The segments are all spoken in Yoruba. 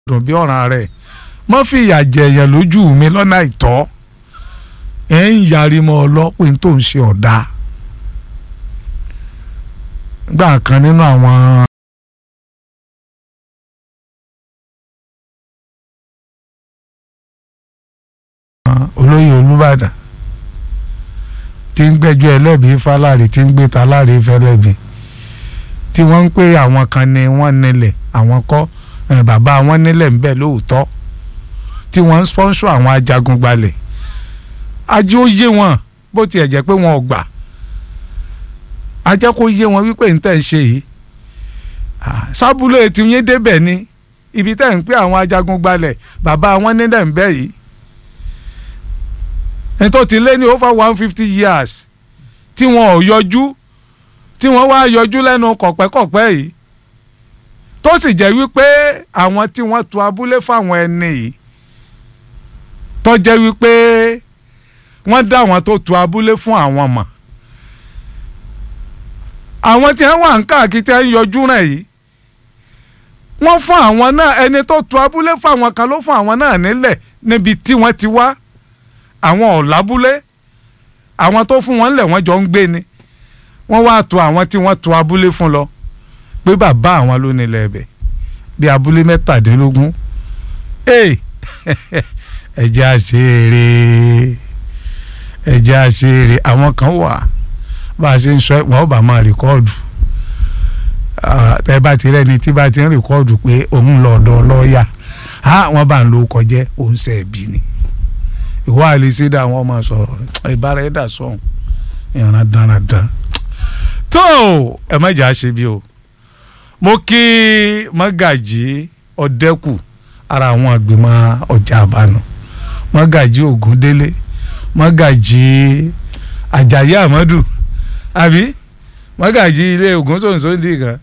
dùn bí ọ̀ràn rẹ̀ mọ́ fi ìyà jẹ èèyàn lójú mi lọ́nà àìtọ́ ẹ̀ ń yarí mọ́ ọ lọ́pẹ́ tó ń ṣe ọ̀dà gbà kan nínú àwọn. olóyè olùbàdàn tí ń gbẹ́jọ́ ẹlẹ́bi fáláre tí ń gbé taláre fẹ́lẹ́bi tí wọ́n ń pè àwọn kan ni wọ́n nílẹ̀ àwọn kọ́ bàbá wọn nílẹ̀ ń bẹ lóòótọ́ tí wọ́n ń sponsor àwọn ajagun gbalẹ̀ ajé ó yé wọn bó tiẹ̀ jẹ́ pé wọn ò gbà ajẹ́ kó yé wọn wípé ń tẹ̀ ń ṣe yìí sábúlé tí yín débẹ̀ ni ibi tẹ̀ ń pè àwọn ajagun gbalẹ̀ bàbá wọn nílẹ̀ ń bẹ yìí ẹni tó ti lé ní over one fifty years tí wọn ò yọjú tí wọ́n wá yọjú lẹ́nu kọ̀pẹ́kọ̀pẹ́ yìí tó sì jẹ́ wípé àwọn tí wọ́n tu abúlé fáwọn ẹni yìí tó jẹ́ wípé wọ́n dá àwọn tó tu abúlé fún àwọn mọ̀ àwọn tí wọ́n wà ń káàkiri tí wọ́n yọjú rẹ̀ yìí wọ́n fún àwọn náà ẹni tó tu abúlé fáwọn kan ló fún àwọn náà nílẹ̀ níbi tí wọ́n ti wá àwọn ọ̀làbúlé àwọn tó fún wọn lẹ̀ wọ́n jọ ń gbé ni wọ́n wá tu àwọn tí wọ́n tu abúlé fún lọ pé bàbá àwọn ló nílẹ̀ ẹ̀bẹ̀ bí abúlé mẹ́tàdínlógún ee ẹ̀jẹ̀ àṣeré ẹ̀jẹ̀ àṣeré àwọn kan wà bá a ṣe ń sọ wọn ò bá máa rìkọ́ọ̀dù tẹ́ bá ti rẹ́ni tí bá ti ń rìkọ́ọ̀dù pé òun lọ ọ̀dọ̀ lọ́ọ̀yà wọ́n bá ń lo kọjẹ́ òun ṣe ẹ̀bí ni ìwọ àlèsídà àwọn ọmọ sọ̀rọ̀ ìbára ẹ̀dà sọ̀hún ìran dáradára tó ẹ má jà á ṣe bí o mo kí mọ́gàjì ọ̀dẹ́kù ara àwọn àgbìmọ̀ ọjà àbánu mọ́gàjì ògúndélé mọ́gàjì àjàyí àmọ́dù àbí mọ́gàjì ilé ògúnṣòǹṣòǹdì kan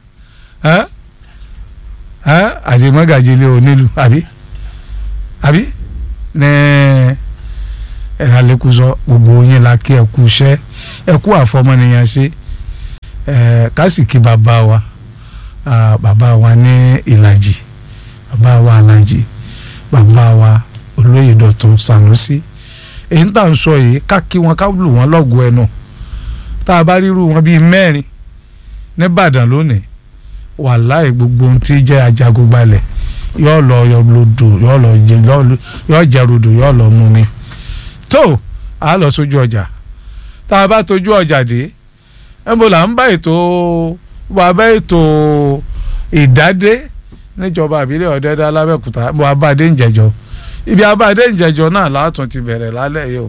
àti mọ́gàjì ilé onílù àbí àbí ní ẹ̀rọ alẹ́kùsọ gbogbo yín la kí ẹ kú iṣẹ́ ẹ kú àfọmọnìyàn ṣe kásìkì bàbá wa bàbá wa ní ìlàjì bàbá wa alájì bàbá wa olóyè dọ̀tun sànúsí èyí tá à ń sọ yìí ká kí wọn ká lù wọn lọ́gùn ẹnu tá a bá ríru wọn bíi mẹ́rin nìbàdàn lónìí wàláì gbogbo ohun tí jẹ́ ajagun gbalẹ̀ yóò lọ lodò yóò lọ jẹ yóò jẹ rodò yóò lọ mú mi tó a lọ sójú ọjà tá a bá tójú ọjà dé ẹnbó là ń bá ètò wà bá ètò ìdádé níjọba àbílẹ̀ ọ̀dẹ́dá lábẹ́kúta bó abáde ń jẹjọ ibi abáde ń jẹjọ náà látún ti bẹ̀rẹ̀ lálẹ́ yìí o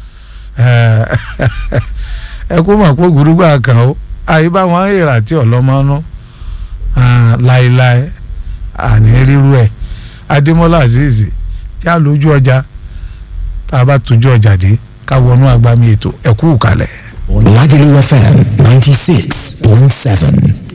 ẹ kó mọ̀ pé gbùrúgbà kan o àyè bá wọn èrà tí ọlọ́mọ́nú láéláé àní ríru ẹ̀ adémọ́lá azeez yá lójú ọjà tá a bá tójú ọjà dé ká wọnú agbami ètò ẹ̀kú kalẹ̀. Lagelu FM 96.7.